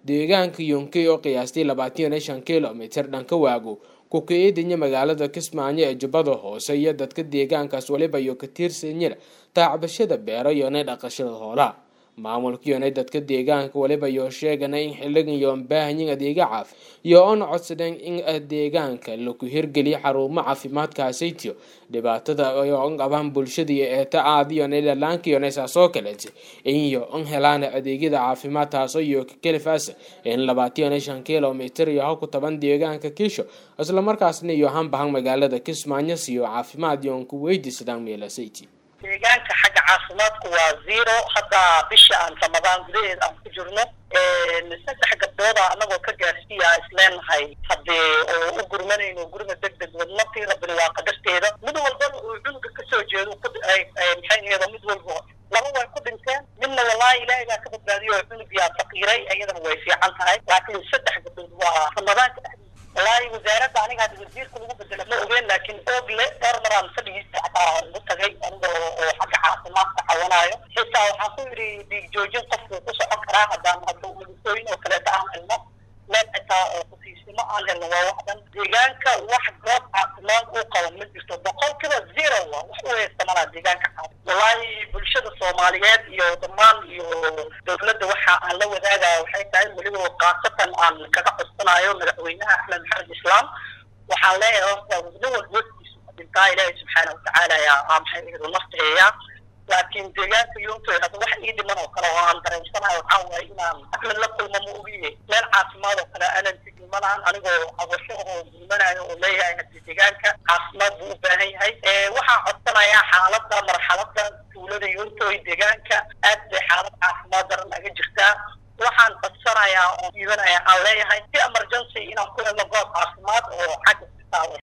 deegaanka yonkey oo qiyaastay labaatan iyo shan kilomitir dhanka waago ku-ka-eedanya magaalada kismaayo ee jubbada hoose iyo dadka deegaankaas waliba iyo ka tiirsanyada taacbashada beero iyona dhaqashada hoolaha maamulkiyona dadka deegaanka waliba iyo sheegana in xiligan yoon baahanyin adeega caafi iyo oona codsadeen in deegaanka laku hirgeliyo xarumo caafimaadkaasaytiyo dhibaatada oon qabaan bulshada iyo eeta aadiyona dhalaankiyon saasoo kaleeta iyo in helaan adeegyada caafimaad taasoo iyo kakelifaasa in labaatan shan kilomitir iyo halku toban deegaanka kiisho islamarkaasna iyo hanbahan magaalada kismaayo siyo caafimaad yoon ku weydiisadaan meelasayti deegaanka xagga caafimaadku waa zero hadda bisha aan ramadaan gudaheeda aan ku jirno saddex gabdooda anagoo ka gaarsiiya isleenahay haddee oo u gurmanayno gurma deg deg wadnatii rabbina waa qadarteeda mid walbana uu cunuga kasoo jeedo maxay aheedo mid walba laba way ku dhinteen midna wallaahi ilaahay baa ka badbaadiyo oo cunugiyaa faqiiray iyadana way fiican tahay laakiin saddex gabdood waa ramadaanka dhexdiisa wallaahi wasaaradda aniga hadda wasiirka lagu bedela ma ogeen laakiin oogle dhowr maraan fadhigiisa xataa ugu tagay aniga oo xagga caafimaadka cawanaayo xitaa waxaan ku yidhi dhiig joojin qofku ku socon karaa haddaan hadda madisooyin oo kaleeta aan helno meel xitaa oo kusiisimo aan helno waa wax dhan deegaanka wax goob caafimaad u qaban ma jirto boqolkiiba zero waa wax u haysta malaa deegaanka caafi wallaahi bulshada soomaaliyeed iyo dhammaan iyo dowladda waxa aan la wadaagaya waxay tahay weliba khaasatan aan kaga codsanayo madaxweynaha axmed maxamed islaam waxaan leeyahay horta nin walba waftiisu dhintaa ilaahay subxaana watacaala yaa maxay ihidu naftaheeya laakiin deegaanka yoontoy hadda wax ii dhiman oo kale oo aan dareensanayo waxaa waaye inaan axmed la kulmo ma ogiye meel caafimaad oo kale aanan tegin malahan anigoo cabasho oo gulmanayo oo leeyahay hadii deegaanka caafimaad buu u baahan yahay waxaan codsanayaa xaaladda marxaladda tuulada yoontoy deegaanka aad bay xaalad caafimaad daran naga jirtaa waxaan codsanayaa oo iibanayaa aan leeyahay si emergency inaan ku helno goob caafimaad oo xagga